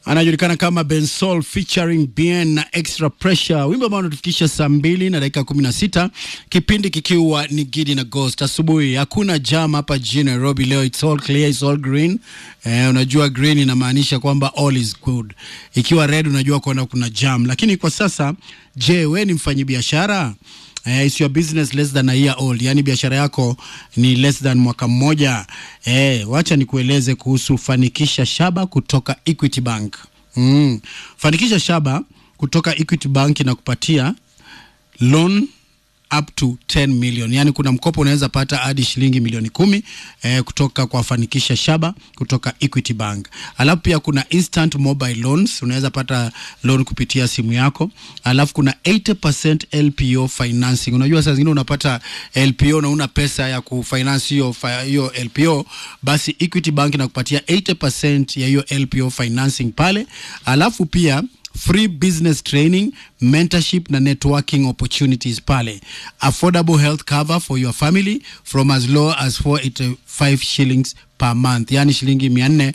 anajulikana kama Bensol featuring Bien na Extra Pressure, wimbo ambao unatufikisha saa mbili na dakika kumi na sita kipindi kikiwa ni Gidi na Ghost asubuhi. Hakuna jam hapa jijini Nairobi leo, it's all clear, it's all green. Eh, unajua green inamaanisha kwamba all is good, ikiwa red unajua kwamba kuna jam. Lakini kwa sasa, je, we ni mfanyabiashara? Eh, is your business less than a year old, yaani biashara yako ni less than mwaka mmoja. Eh, wacha nikueleze kuhusu Fanikisha Shaba kutoka Equity Bank. Mm. Fanikisha Shaba kutoka Equity Bank inakupatia loan up to 10 million, yaani kuna mkopo unaweza pata hadi shilingi milioni kumi eh, kutoka kwa Fanikisha Shaba kutoka Equity Bank. Alafu pia kuna instant mobile loans, unaweza pata loan kupitia simu yako. Alafu kuna 80% LPO financing. Unajua saa zingine unapata LPO na una pesa ya kufinance hiyo fi- hiyo LPO, basi Equity Bank inakupatia 80% ya hiyo LPO financing pale. Alafu pia free business training mentorship na networking opportunities pale affordable health cover for your family from as low as 485 shillings per month yani shilingi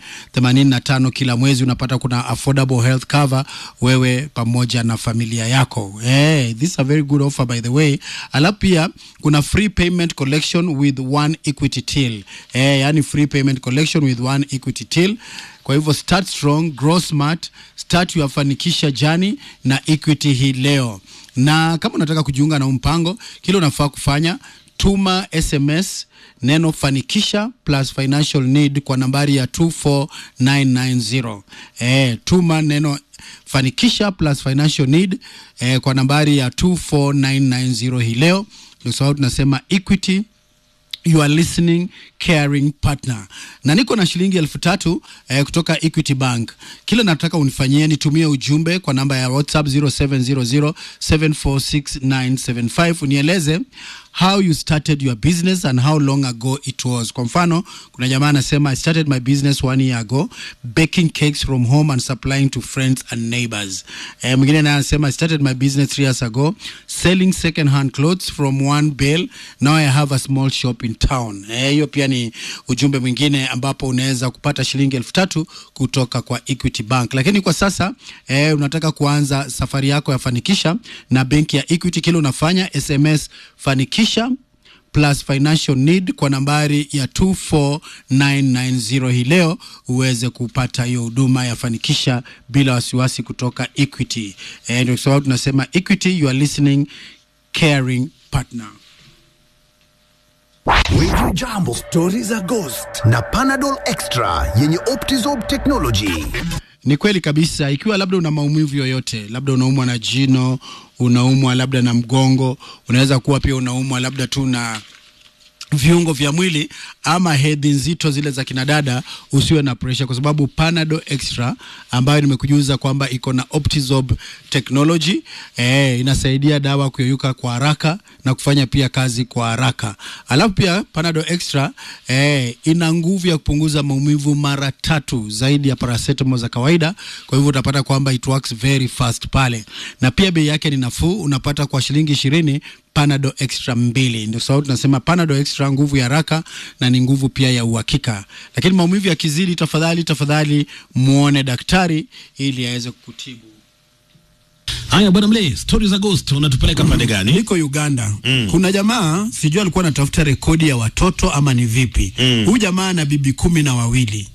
485 kila mwezi unapata kuna affordable health cover wewe pamoja na familia yako hey, this is a very good offer by the way alafu pia kuna free payment collection with one equity till hey, yani free payment collection with one equity till kwa hivyo start strong, grow smart, start your fanikisha jani na Equity hii leo. Na kama unataka kujiunga na huu mpango, kile unafaa kufanya tuma SMS neno fanikisha plus financial need kwa nambari ya 24990. Eh, tuma neno fanikisha plus financial need eh, kwa nambari ya 24990 hii leo, kwa sababu tunasema Equity you are listening caring partner na niko na shilingi elfu tatu eh, kutoka equity bank kile nataka unifanyie nitumie ujumbe kwa namba ya whatsapp 0700746975 unieleze how you started your business and how long ago it was kwa mfano kuna jamaa anasema i started my business one year ago baking cakes from home and supplying to friends and neighbors eh, mwingine naye anasema i started my business three years ago selling second hand clothes from one bale now i have a small shop in town Eh, hiyo pia ni ujumbe mwingine ambapo unaweza kupata shilingi elfu tatu kutoka kwa equity bank lakini kwa sasa eh, unataka kuanza safari yako ya fanikisha na benki ya equity kile unafanya sms fanikisha plus financial need kwa nambari ya 24990 hii leo uweze kupata hiyo huduma ya fanikisha bila wasiwasi kutoka equity eh, ndio sababu tunasema equity you are listening caring partner Wiju Jambo, stori za Ghost na Panadol Extra yenye Optizob technology. Ni kweli kabisa. Ikiwa labda una maumivu yoyote, labda unaumwa na jino, unaumwa labda na mgongo, unaweza kuwa pia unaumwa labda tu na viungo vya mwili ama hedhi nzito zile za kinadada, usiwe na pressure, kwa sababu Panadol Extra ambayo nimekujuza kwamba iko na Optizob technology eh, inasaidia dawa kuyeyuka kwa haraka na kufanya pia kazi kwa haraka. Alafu pia Panadol Extra eh, ina nguvu ya kupunguza maumivu mara tatu zaidi ya paracetamol za kawaida. Kwa hivyo utapata kwamba it works very fast pale, na pia bei yake ni nafuu, unapata kwa shilingi ishirini Panadol Extra mbili. Ndio sababu tunasema Panadol Extra, nguvu ya haraka na ni nguvu pia ya uhakika. Lakini maumivu yakizidi, tafadhali tafadhali muone daktari ili aweze kukutibu. Haya bwana Mle, stori za Ghost unatupeleka pande gani? Niko Uganda mm. kuna jamaa sijui alikuwa anatafuta rekodi ya watoto ama ni vipi huyu mm. jamaa ana bibi kumi na wawili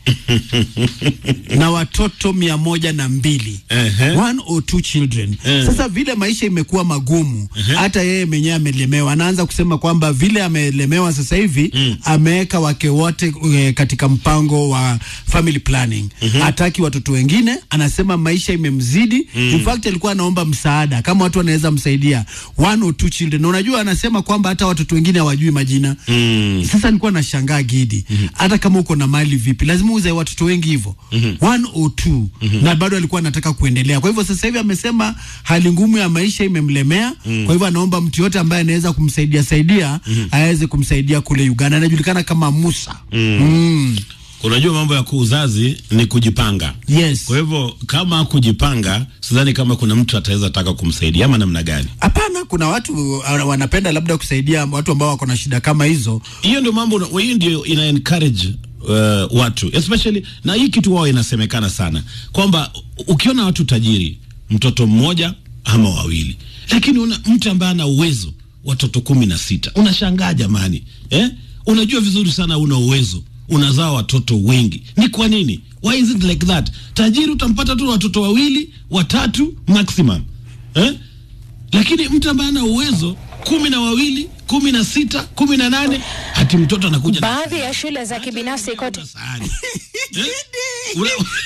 na watoto mia moja na mbili Ehe. one or two children sasa vile maisha imekuwa magumu hata yeye mwenyewe amelemewa anaanza kusema kwamba vile amelemewa sasa hivi ameweka wake wote e, katika mpango wa family planning hataki watoto wengine anasema maisha imemzidi in fact alikuwa anaomba msaada kama watu wanaweza msaidia one or two children na unajua anasema kwamba hata watoto wengine hawajui majina Mm. sasa nilikuwa nashangaa Gidi, hata kama uko na mali vipi, lazima uzae watoto wengi hivyo one or two na bado alikuwa anataka kuendelea. Kwa hivyo sasa hivi amesema hali ngumu ya maisha imemlemea, kwa hivyo anaomba mtu yote ambaye anaweza kumsaidia saidia aweze kumsaidia kule Uganda. Anajulikana kama Musa. Mm. Unajua mambo ya kuuzazi ni kujipanga. Yes. Kwa hivyo kama kujipanga, sidhani kama kuna mtu ataweza taka kumsaidia ama namna gani. Hapana, kuna watu uh, wanapenda labda kusaidia watu ambao wako na shida kama hizo. Hiyo ndio mambo, hiyo ndio ina encourage uh, watu especially na hii kitu wao inasemekana sana kwamba ukiona watu tajiri mtoto mmoja ama wawili lakini una mtu ambaye ana uwezo watoto kumi na sita unashangaa jamani eh? unajua vizuri sana una uwezo unazaa watoto wengi ni kwa nini why is it like that tajiri utampata tu watoto wawili watatu maximum eh? lakini mtu ambaye ana uwezo kumi na wawili kumi na sita kumi na nane hati mtoto anakuja na Baadhi ya shule za kibinafsi kote Una sahani. Eh? Una-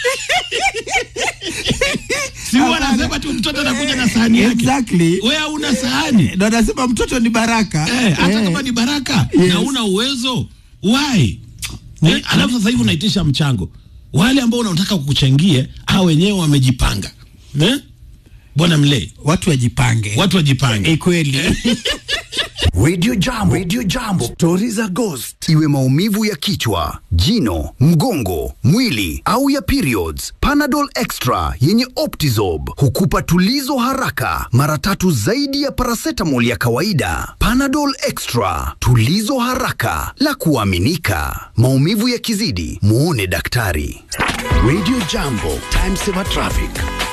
si wanasema tu mtoto anakuja na sahani yake Exactly. wewe una sahani ndo anasema mtoto ni baraka eh, hata Eh. kama ni baraka Yes. na una uwezo why eh, alafu sasa hivi unaitisha mchango wale ambao unataka kukuchangie hao wenyewe wamejipanga eh? bwana mlee watu wajipange watu wajipange Eh, kweli Radio Jambo, Radio Jambo, stori za ghost, iwe maumivu ya kichwa, jino, mgongo, mwili au ya periods. Panadol Extra yenye Optizob hukupa tulizo haraka, mara tatu zaidi ya paracetamol ya kawaida. Panadol Extra, tulizo haraka la kuaminika. Maumivu yakizidi, muone daktari. Radio Jambo, time saver traffic.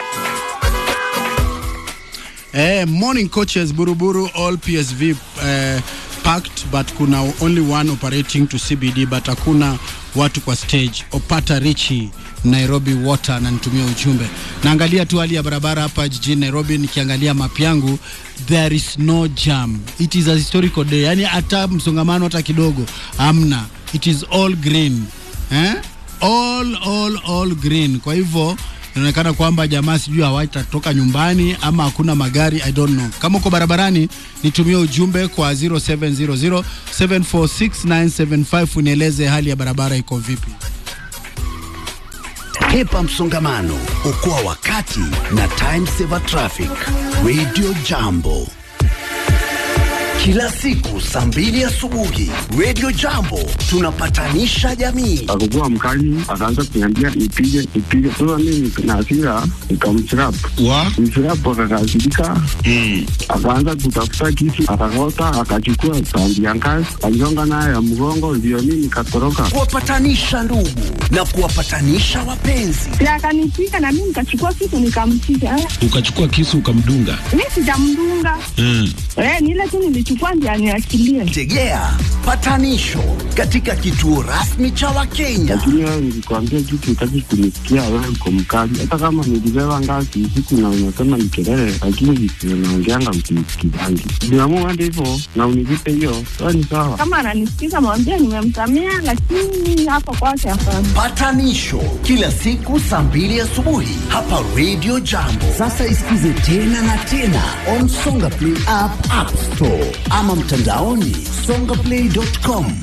Eh, morning coaches Buruburu all PSV eh, packed but kuna only one operating to CBD but hakuna watu kwa stage. Opata Richi Nairobi Water ananitumia ujumbe. Naangalia tu hali ya barabara hapa jijini Nairobi, nikiangalia map yangu there is no jam. It is a historical day, yani hata msongamano hata kidogo amna. It is all green eh? all, all, all green. Kwa hivyo inaonekana kwamba jamaa sijui hawatatoka nyumbani ama hakuna magari I don't know. Kama uko barabarani nitumie ujumbe kwa 0700 746 unieleze hali ya barabara iko vipi. Hepa msongamano, okoa wakati na time saver traffic. Radio Jambo, kila siku saa mbili asubuhi. Radio Jambo, tunapatanisha jamii. akakuwa mkali, akaanza kuniambia nipige nipige. Sasa mimi na hasira nikamchirap wa mchirap, akakasirika akaanza kutafuta kisu, akakota, akachukua sandi ya ngazi, aligonga nayo ya mgongo, ndio mimi nikatoroka. Kuwapatanisha ndugu na kuwapatanisha wapenzi. Si akanipiga na mimi nikachukua kitu nikampiga. Eh, ukachukua kisu ukamdunga Mimi sijamdunga. mm. Eh, ni ile tu nilichukua ndio aniachilie. Tegea patanisho katika kituo rasmi cha Wakenya. Lakini wewe nilikwambia kitu, utaki kunisikia. Wewe uko mkali, hata kama nilibeba ngazi usiku na unasema ni kelele, lakini vitu naongeanga msinisikizangi. Niamua hadi hivyo na unilipe hiyo, sawa ni sawa. Kama ananisikiza mwambie nimemsamea, lakini hapo kwake hapana. Patanisho kila siku saa mbili asubuhi hapa Radio Jambo. Sasa isikize tena na tena on Songa Play app, App Store ama mtandaoni songaplay.com.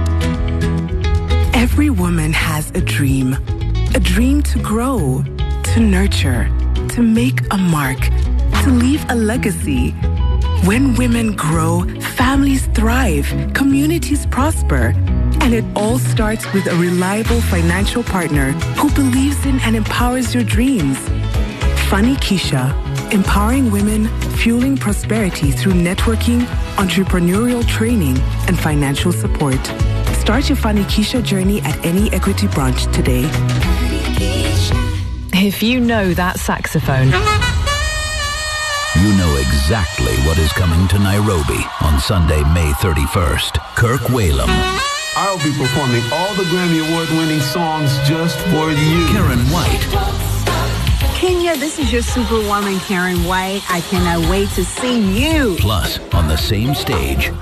Every woman has a dream. A dream to grow, to nurture, to make a mark, to leave a legacy. When women grow, families thrive, communities prosper. And it all starts with a reliable financial partner who believes in and empowers your dreams. Funny Keisha, empowering women, fueling prosperity through networking, entrepreneurial training, and financial support. Start your Funny Keisha journey at any equity branch today. If you know that saxophone, You know exactly what is coming to Nairobi on Sunday, May 31st. Kirk Whalum, I'll be performing all the Grammy Award winning songs just for you. Karen White, Kenya, this is your superwoman, Karen White. I cannot wait to see you. plus on the same stage,